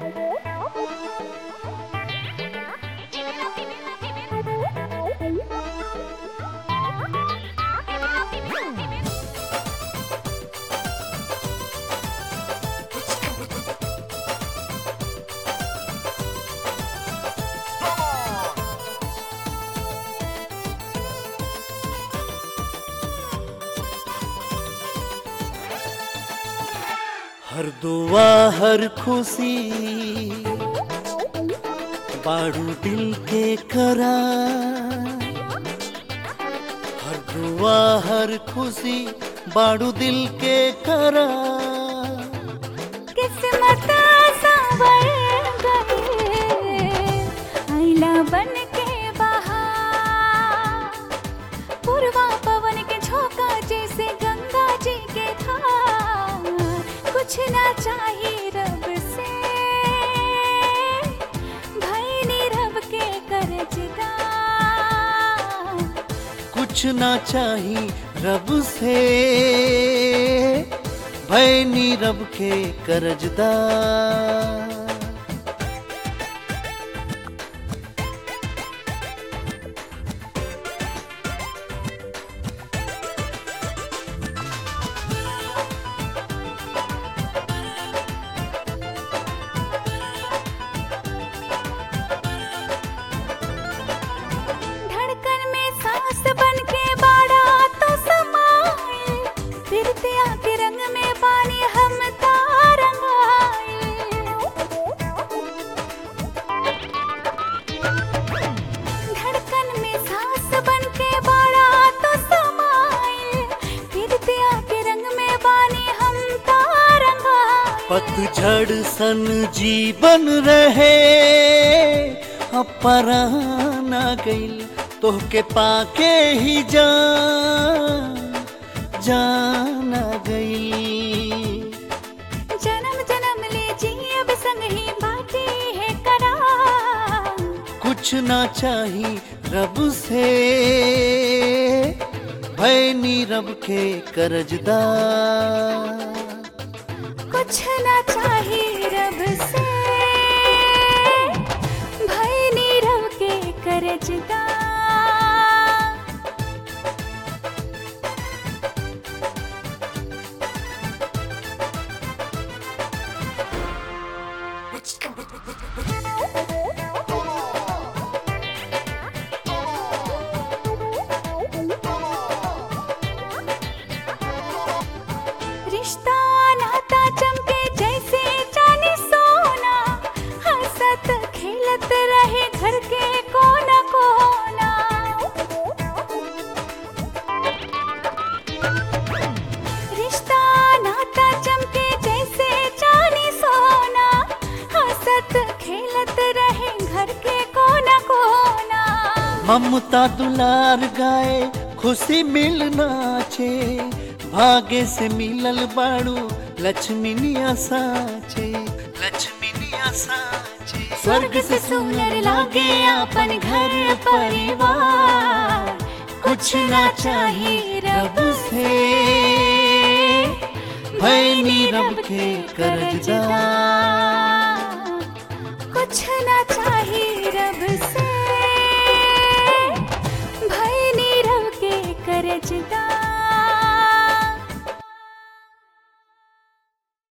हर दुआ हर खुशी बाड़ू दिल के करा हर दुआ हर खुशी बाड़ू दिल के करा किस्मत संवर गए आईला बन के बहार पूर्वा पवन के झोंका जैसे गंगा जी के धार कुछ ना चाहिए रब से भाई नी रब के करजदा कुछ ना चाही रब से भय नी रब के करजदा धड़कन में सांस बन के बाड़ा तो समाए फिरते आके रंग में पानी हम धड़कन में सांस बन के बाड़ा तो समाए फिरते आके रंग में पानी हम तारंगाए पतझड़ सन जीवन रहे अब पराना गईल तोहके पाके ही जान जाना गईल जन्म जन्म ले जी अब संग ही बाटे है करा कुछ ना चाही रब से भय नी रब के करजदा कुछ ना चाहिए रब से भाई नीरव के करजदा रिश्ता नाता चमके जैसे चांदी सोना हंसत खेलत रहे घर के कोना कोना रिश्ता नाता चमके जैसे चांदी सोना हंसत खेलत रहे घर के कोना कोना ममता दुलार गाए खुशी मिलना छे भाग्य से मिलल बाड़ू लक्ष्मी निया साचे लक्ष्मी निया साचे स्वर्ग से सुंदर लागे अपन घर परिवार कुछ ना चाहिए रब से भय नी रब के करजदा कुछ ना चाहिए